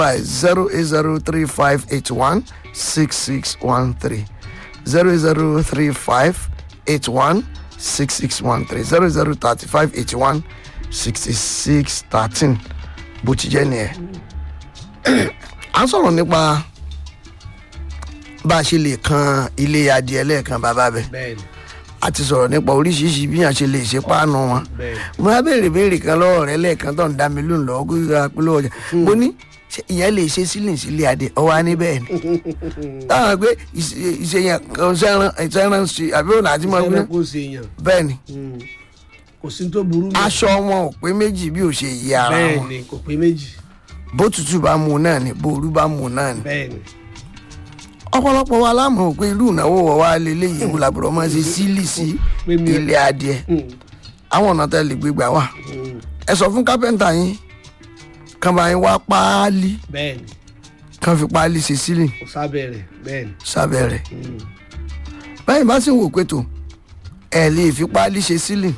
zero eight zero three five eight one six six one three zero zero three five eight one six six one three zero zero thirty five eighty one sixty six thirteen bó ti jẹ́ nìyẹn. à ń sọ̀rọ̀ nípa bá a ṣe lè kan ilé adìẹ lẹ́ẹ̀kan bàbá bẹ́ẹ̀ bẹ́ẹ̀ni a ti sọ̀rọ̀ nípa oríṣiríṣi bí yàn ṣe lè ṣe páànù wọn bẹ́ẹ̀ni mo á béèrè béèrè kan lọ́wọ́ rẹ lẹ́ẹ̀kan tó ń dá mi lóhùn lọ́wọ́ kó yíra pé lọ́wọ́ ọjà mo ní ṣé ìyẹn lè ṣe sílìn sílé adé ọwọ́ á ní bẹ́ẹ̀ ni táwọn pé ìṣe- ìṣèyàn kan sẹ́ran ìṣẹ́ran ṣe àbí òun àti mọ́ ẹran kò ṣe èèyàn bẹ́ẹ̀ ni kò sí tó burú mọ́. aṣọ wọn ò pé méjì bí ò ṣe yí ara wọn bẹ́ẹ̀ni kò pé méjì bó tutù bá mu náà ni bó orú bá mu náà ni bẹ́ẹ̀ni ọ̀pọ̀lọpọ̀ wa lámọ̀ pé irú ìnáwó wọ̀ wá lélẹ́yìí wò làbúrò máa ṣe sílì sí Pé mi- ilé adìẹ àwọn ọ̀nà tẹ́lẹ̀ gbégbá wà ẹ sọ fún kápẹ́ńtà yín kàn bá yín wá páálí bẹ́ẹ̀ni kàn fi páálí ṣe sílì kò sábẹ́ rẹ̀ bẹ́ẹ̀ni sábẹ́ rẹ̀ báyìí bá sì ń wò pé tó ẹ lè fi páálí ṣe sílì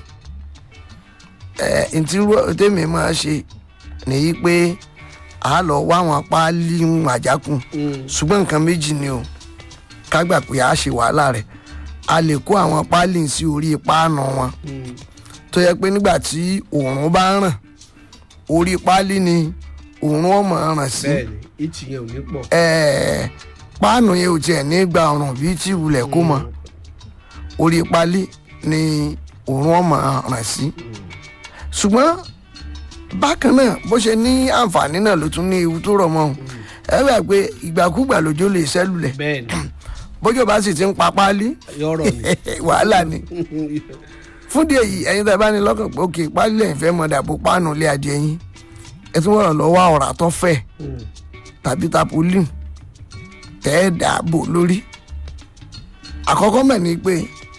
ẹ ntí rú- tèmi máa ṣe nìyí pé a lọ wá àwọn páálí ń àjákùn ṣùgbọ́n nǹkan méjì ni o ká gbà pé a ṣe wàhálà rẹ̀ a lè kó àwọn páálí sí orí páànù wọn tó yẹ pé nígbà tí òòrùn bá ràn orí páálí ni òòrùn ọmọ ràn sí bẹ́ẹ̀ni ìtì yẹn ò ní pọ̀ ẹ̀ẹ́ páànù yẹn ò tiẹ̀ ní gba ọ̀ràn bíi tí wulẹ̀ kó mọ orí páálí ni òòrùn ọmọ ràn sí ṣùgbọ́n bákan náà bó ṣe ní àǹfààní náà ló tún ní ewu tó rọ̀ mọ́ ọ́n ẹ gbà pé ìgbàkúgbà lójó lè ṣẹ́lulẹ̀ bẹ́ẹ̀ni bójú bá sì ti ń pa páálí yọ̀rọ̀ ni wàhálà ni fún díẹ̀ yìí ẹ̀yin tẹ́ bá ní lọ́kàn pé òkè páálí lẹ́yìn fẹ́ mọ̀ dàbò páànù ilé adìẹ yín ẹ tún wọ̀rọ̀ lọ́wọ́ ọ̀rá tó fẹ̀ tàbí tapolin tẹ́ ẹ dàbò lórí àkọ́kọ́ mẹ̀ ni pé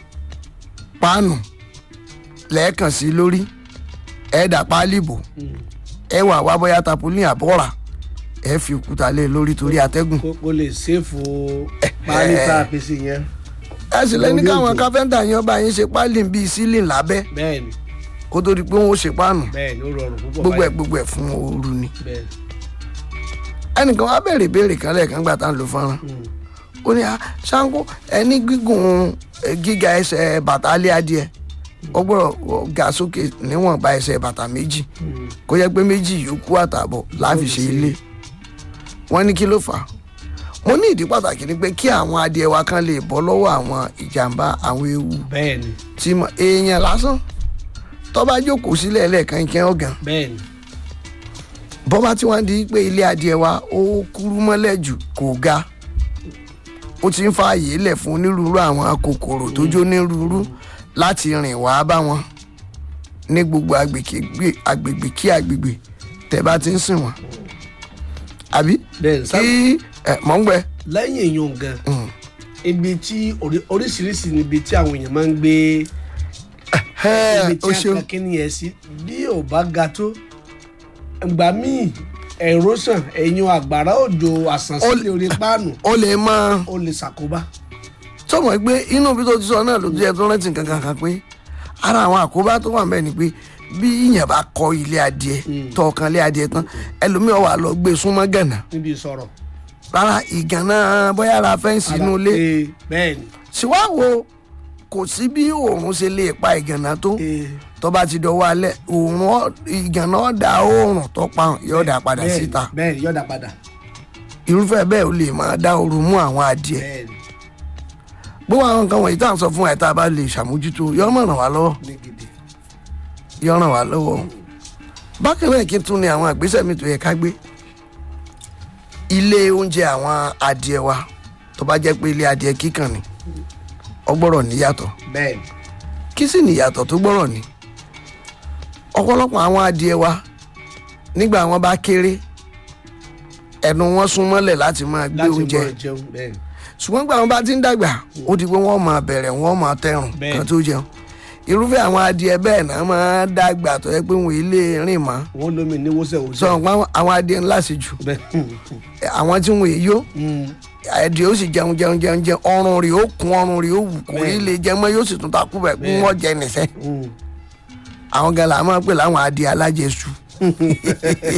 páànù lẹ́ẹ̀kan sí lórí ẹ dà páálí bò ẹ wà wá bóyá tapolin àbọ̀rà ẹ fi òkúta lé lórí torí atẹ́gùn kó kó lè ṣèfò páálí tá a fi sí yẹn ẹ sì lẹ́ni Orí káwọn òjò. káfẹ́ńtà yẹn bá yín ṣe páálí bíi sílìn lábẹ́ bẹ́ẹ̀ni kó tó di pé wọ́n ó ṣe páànù bẹ́ẹ̀ni ó rọrùn púpọ̀ gbogbo ẹ̀ báyìí. gbogbo ẹ̀ fún ooru ni bẹ́ẹ̀ni ẹnìkan wá bẹ̀rẹ̀ ìbéèrè kan lẹ́ẹ̀kan gbà tá à ń lo fọ́nrán ó ní "Ah, ṣáńkó ẹni gígùn eh, gíga ẹsẹ̀ bàtà alẹ́ adìẹ ó gbọ́dọ̀ ga sókè níwọ̀nba ẹsẹ̀ bàtà méjì kó jẹ́ pé méjì yòókù àtààbọ̀ láfi ṣe ilé wọ́n ní kí ló fà á mo ní ìdí pàtàkì ni pé kí àwọn adìẹ wa kan lè bọ́ lọ́wọ́ àwọn ìjàmbá àwọn ewu bẹ́ẹ̀ni tí mo èèyàn lásán tó bá jókòó sílẹ̀ lẹ́ẹ̀kan ìkẹ́ ọ̀gàn bẹ́ẹ̀ni bọ́bá tí wọ́n di pé ilé adìẹ wa ó kúrú mọ́lẹ̀ jù kò ga ó ti ń fa àyè lẹ̀ fún onírúurú àwọn kòkòrò tó jó onírúurú láti rìn wá bá wọn ní gbogbo agbègbè agbègbè kí agbègbè tẹ́ bá ti ń sìn wọ́n àbí bẹ́ẹ̀ni sábà kí ẹ mọ̀ ń gbẹ lẹ́yìn èèyàn gan ibi tí orí- oríṣiríṣi níbi tí àwọn èèyàn máa ń gbé ibi tí o a ṣeun kan kíni yẹn sí bí ò bá ga tó ìgbà míì erosion ẹ̀yìn àgbàrá òjò àsànsílẹ̀ orí páànù o lè máa ó lè ṣàkóbá sọmọ pé inú bí tó ti sọ náà ló jẹ tó rántí nǹkan kan kan pé ara àwọn àkóbá tó wà ń bẹ ni pé bí ìyẹn bá kọ ilé adìẹ tọ ọkàn ilé adìẹ tán ẹlòmíràn wà lọ gbé súnmọ́ gànà níbi ìsọ̀rọ̀ rárá ìgànnà bóyá ara fẹ́ǹsì inú ilé Ee, bẹ́ẹ̀ni síwáwo kò sí bí òòrùn ṣe lè pa ìgànnà tó Ee, tó bá ti dọwọ́ alẹ́ òòrùn ọ- ìgànnà ọ̀dà òòrùn tó pa yóò dà padà bẹ́ẹ̀ni, síta bẹ́ẹ̀ni yọ̀dà padà irúfẹ́ bẹ́ẹ̀ ó lè máa dá ooru mú àwọn adìẹ bẹ́ẹ̀ni gbogbo àwọn nǹkan wọ̀nyí tá à ń sọ fún ẹ̀ tá a bá lè ṣàmójútó yọ mọ̀ ràn wá lọ́wọ́ ní gidi yọ ràn wá lọ́wọ́ bákan náà kí n tún ní àwọn àgbésẹ̀ mi tó yẹ ká gbé ilé oúnjẹ àwọn adìẹ wa tó bá jẹ́ pé ilé adìẹ kíkàn ni ó gbọ́dọ̀ níyàtọ̀ bẹ́ẹ̀ni kí sì níyàtọ̀ tó gbọ́dọ̀ ní ọ̀pọ̀lọpọ̀ àwọn adìẹ wa nígbà wọn bá kéré ẹnu wọn sún mọ́lẹ̀ láti máa gbé láti oúnjẹ mọ jẹun bẹ́ẹ̀ni ṣùgbọ́n gbà wọn bá ti ń dàgbà ó di pé wọ́n máa bẹ̀rẹ̀ wọ́n máa tẹrùn Bẹ́ẹ̀. kan tó jẹun irúfẹ́ àwọn adìẹ bẹ́ẹ̀ náà máa dàgbà tó yẹ pé wọn ilé rìn mọ́ wọn lómi ní wọ́sẹ̀ sọ wọ́sẹ̀ pé àwọn adìẹ ńlá sí jù bẹ́ẹ̀ àwọn tí wọn èyó adìẹ ó sì jẹun jẹun jẹun jẹun ọrùn rẹ̀ ó kún ọrùn rẹ̀ ó wù kò rí lè jẹ mọ́ yóò sì tún takú bẹ̀ kún wọ́n jẹ nìṣẹ́ àwọn gan la máa ń pè láwọn adìẹ alájẹsù